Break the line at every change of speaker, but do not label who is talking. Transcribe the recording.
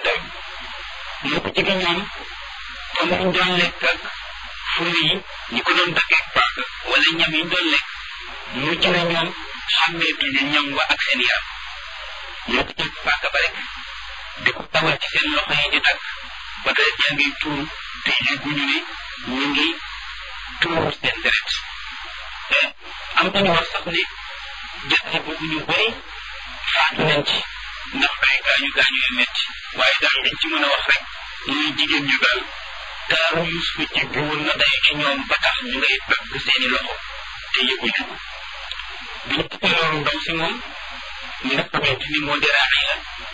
dayu moo ko jege ñoom comme ñu doon lekk ak furi yi ñi ko doon daggee paaka wala ñam yi ñu doon lekk mujj na ñoom xàmmeetuñu ñam wa ak seen yaram ñoo ko jël paaka ba rek di ko tawal ci seen loxo yi di dagg ba deret yaa ngi tuur te yëguñu ne ñu ngi tuur seen deret te am nañu wax sax ne jaxle boobu ñu bëri faatu nañ ci ndax ay gaañu gaañu yu metti waaye daal liñ ci mën a wax rek muy jigéen ñu daal taaru Yuusufa jéggi woon na dayu ci ñoom ba tax ñu ngay dagg seeni loxo te yëguñu ko bi ñu tukkee loolu ndaw si moom mi nga xamante ni moo di Raxiila